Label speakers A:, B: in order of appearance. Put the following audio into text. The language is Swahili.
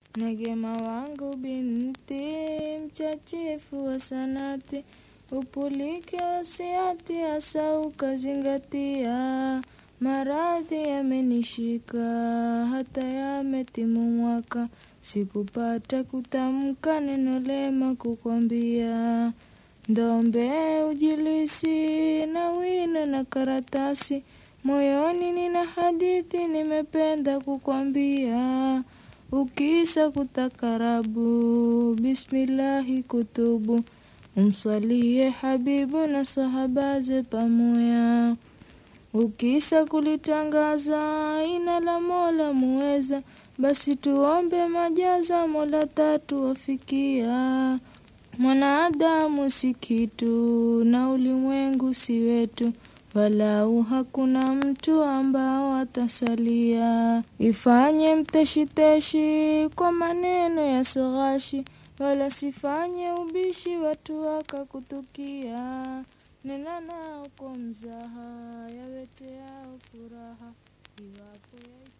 A: Negema wangu binti, mchachifu wa sanati, upulike wasiati hasa ukazingatia. Maradhi yamenishika hata yametimu mwaka, sikupata kutamka neno lema kukwambia. Ndombe ujilisi na wino na karatasi, moyoni nina hadithi nimependa kukwambia. Ukisa kutakarabu, bismillahi kutubu, umswalie habibu na sahabaze pamoya. Ukisa kulitangaza ina la Mola muweza, basi tuombe majaza Mola tatu wafikia. Mwanadamu si kitu na ulimwengu si wetu, walau hakuna mtu ambao atasalia. Ifanye mteshiteshi kwa maneno ya soghashi, wala sifanye ubishi watu wakakutukia. Nena nao kwa mzaha, yawete yao furaha, iwapo ya